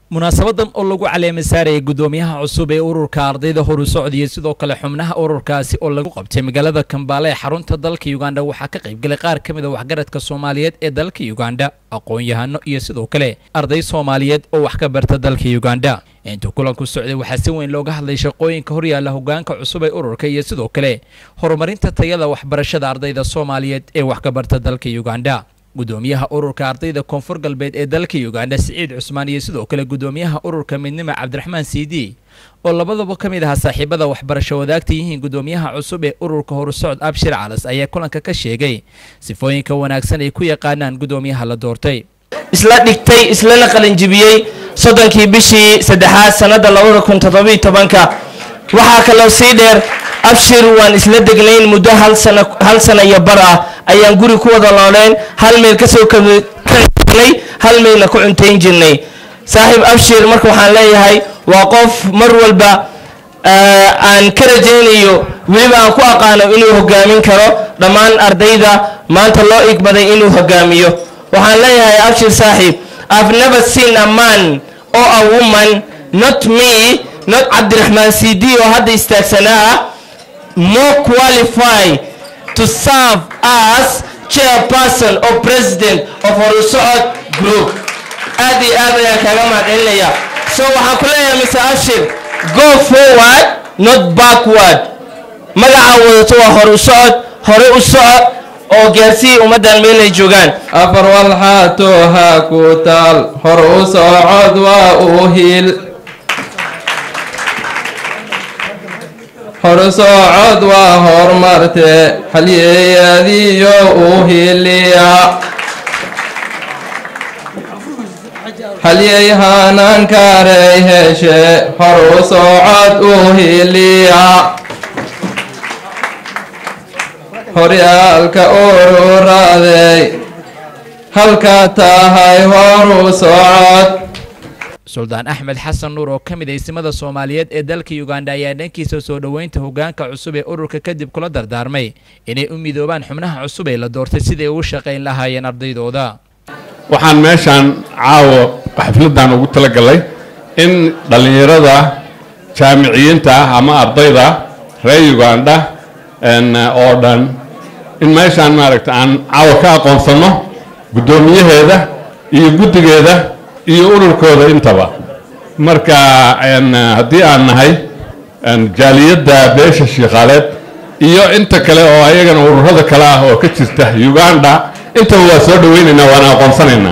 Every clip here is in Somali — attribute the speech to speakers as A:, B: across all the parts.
A: munaasabadan oo lagu caleema saarayay guddoomiyaha cusub ee ururka ardayda horu socdiya sidoo kale xubnaha ururkaasi oo lagu qabtay magaalada kambaale ee xarunta dalka uganda waxaa ka qaybgalay qaar ka mid a waxgaradka soomaaliyeed ee dalka uganda aqoon-yahano iyo sidoo kale arday soomaaliyeed oo wax ka barta dalka uganda intuu kulanku socday waxaa si weyn looga hadlay shaqooyinka horyaalla hogaanka cusub ee ururka iyo sidoo kale horumarinta tayada waxbarashada ardayda soomaaliyeed ee wax ka barta dalka uganda guddoomiyaha ururka ardayda koonfur galbeed ee dalka uganda siciid cusmaan iyo sidoo kale guddoomiyaha ururka midnimo cabdiraxmaan siidi oo labadaba ka mid ahaa saaxiibada waxbarasho wadaagta yihiin guddoomiyaha cusub ee ururka horusocod abshir calas ayaa kulanka ka sheegay sifooyinka wanaagsan ay ku yaqaanaan guddoomiyaha la doortay
B: isla dhigtay islana qalinjibiyey soddonkii bishii saddexaad sannadda labada kun toddobiiyo tobanka waxaa kaloo sii dheer abshir waan isla degnayn muddo hal sana hal sana iyo bar ah ayaan guri ku wada nooleen hal meel kasoo kagnay hal meelna ku cuntayn jirnay saaxiib abshir marka waxaan leeyahay waa qof mar walba aan ka rajaynayo weliba aan ku aqaano inuu hogaamin karo dhammaan ardayda maanta loo igbaday inuu hogaamiyo waxaan leeyahay abshir saaxiib i've never seen a man or a woman not me not cabdiraxmaan cd oo hadda istaagsanaa ah more qualified to serve as chairperson or president of horusocod group aad iyo aad ayaan kaaga mahadcelinaya so waxaan ku leeyahay mr abshir go forward not backward magaca wadato waa hore u socod hore u socod oo gaarsiiya ummaddan meel ay joogaan
C: afar walxaato ha ku taal hor u socod waa u hiil hor socod waa hormarte halyeeyadiyo u hiliya halyey hanaankarey heshe hor u socod u hiliya horyaalka ururaaday halka tahay horu socod
A: suldaan axmed xasan nuur oo ka mid aysimada soomaaliyeed ee dalka uganda ayaa dhankiisa soo dhoweynta hogaanka cusub ee ururka kadib kula dardaarmay inay u midoobaan xubnaha cusub ee la doortay siday ugu shaqayn lahaayeen ardaydooda
D: waxaan meeshaan caawo xafladan ugu talagalay in dhallinyarada jaamiciyiinta ah ama ardayda reer uganda oo dhan in meeshaan maaragta aan caawa ka aqoonsanno guddoomiyaheeda iyo guddigeeda iyo ururkooda intaba marka haddii aan nahay jaaliyadda beesha shiikhaaleed iyo inta kale oo ayagana ururada kale ah oo ka jirta uganda intaba waa soo dhaweynaynaa waana aqoonsanaynaa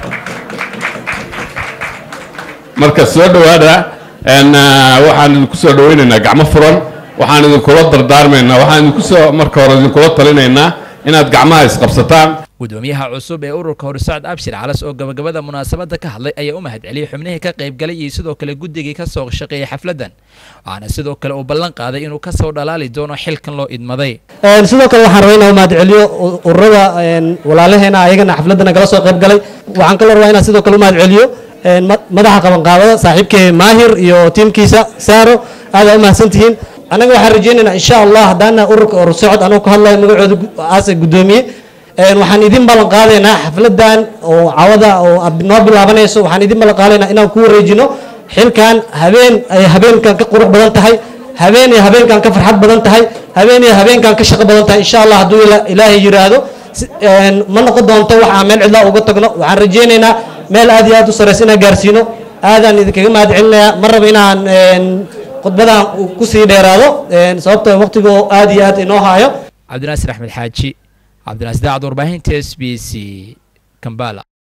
D: marka soo dhowaada waxaan idinku soo dhaweynaynaa gacmo furan waxaan idinkula dardaarmaynaa waxaan idinku soo marka hore idinkula talinaynaa inaad gacmaha isqabsataan
A: guddoomiyaha cusub ee ururka horsocod abshir calas oo gabagabada munaasabadda ka hadlay ayaa u mahadceliyey xubnihii ka qaybgalay iyo sidoo kale guddigii ka soo shaqeeyay xafladdan waxaana sidoo kale uu ballan qaaday inuu ka soo dhalaali doono xilkan loo idmaday
E: sidoo kale waxaan rabaa inaan mahadceliyo ururada walaalaheena ayagana xafladana kala soo qaybgalay waxaan kaloo rabaa inaan sidoo kale u mahadceliyo madaxa qabanqaabada saaxiibkee maahir iyo tiimkiisa saaro aada u mahadsantihiin annaga waxaan rajaynaynaa insha allah haddaana ururka horsocod anuu ka hadlayo magacooda aase guddoomiye waxaan idin ballan qaadaynaa xafladan oo cawada oo noo bilaabanayso waxaan idin ballan qaadaynaa inaan ku wareejino xilkan habeen ay habeenkan ka qurux badan tahay habeen ay habeenkan ka farxad badan tahay habeen ay habeenkan ka shaqo badan tahay insha allah hadduu ilaahay yiraahdo ma noqon doonto waxaan meel cidlaa uga tagno waxaan rajaynaynaa meel aad iyo aad u sareysa inaan gaarsiino aadaan idinkaga mahad celinayaa ma raba inaan khudbadan kusii dheeraado sababtoo waqtigoo aad iyo aad inoo haayo
A: cabdinaasir axmed xaaji cabdinaasir daacad warbaahinta s b c kambala